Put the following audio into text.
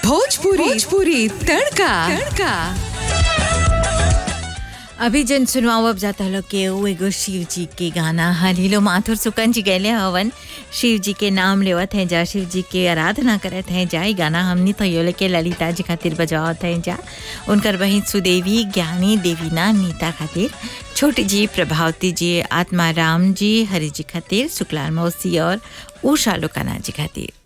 भोजपुरी भोजपुरी तड़का तड़का अभी जन सुनवाओ अब जाता लोग के वो एगो शिव जी के गाना हलीलो माथुर सुकन जी गैले हवन शिव जी के नाम लेवत हैं जा शिव जी के आराधना करत हैं जा ई गाना हमनी तो यो लेके ललिता जी खातिर बजावत हैं जा उनकर बहिन सुदेवी ज्ञानी देवीना नीता खातिर छोटी जी प्रभावती जी आत्मा राम जी हरि जी खातिर शुक्लाल मौसी और उषा लोकाना जी खातिर